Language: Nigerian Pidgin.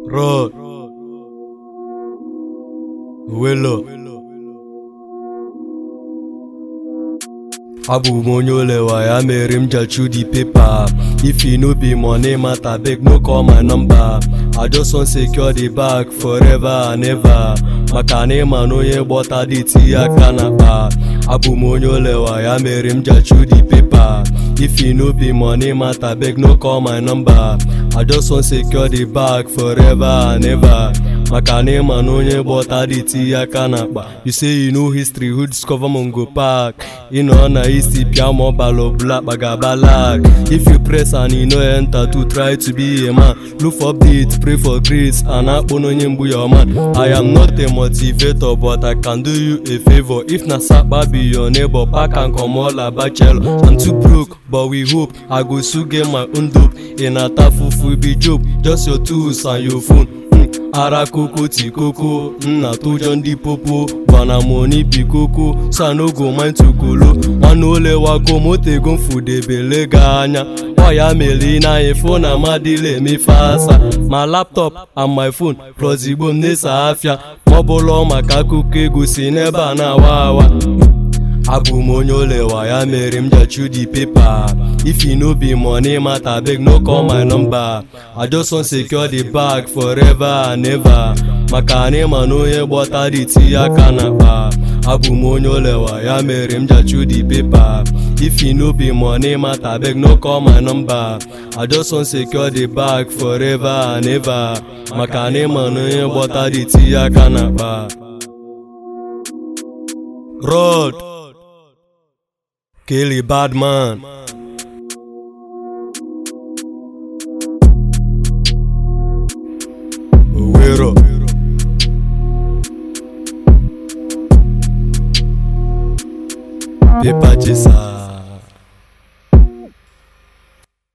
Rod Willow abụ m onye olewa ya mere m jachu the paper if e no be money matter beg no call my number i just wan secure the bag forever and ever maka na ịma na onye gbọta dị tinye aka n'akpa abụ m onye olewa ya mere m jachu the paper if e no be money matter beg no call my number i just wan secure the bag forever and ever maka na ịma na onye gbọta dị tinye aka n'akpa you say you know history who discover mongo park ịnọ na isi pịa ma ọbala ọbụla kpagaba lag if you press and you no enter to try to be a man look for updates pray for grace and akpọ n'onye mgbu your man i am not a motivator but i can do you a favour if na sapa be your neighbor pack am comot la bachelor i'm too broke but we hope i go soon get my own dope ị na-ata fufu be joke just your tools and your phone ara koko ti koko nna tụjọ ndị popo gbana money bi koko so i no go mind to kolo nwanne olewago motego mfudebele gị anya ọya mere na ifo na amadịla emefe asa ma laptop and my phone plus igbo m na-esa afịa ma ọ bụlọ maka akụkọ ego si n'ebe a na-awa awa abụ m onye olewa ya mere m jachu the paper if e no be money matter beg no call my number i just wan secure the bag forever and ever maka na ịma na onye gbọta dị tinye aka n'akpa abụ m onye olewa ya mere m jachu the paper if e no be money matter beg no call my number i just wan secure the bag forever and ever maka na ịma na onye gbọta dị tinye aka n'akpa Rod Kelly Badman Owero Paper Chaser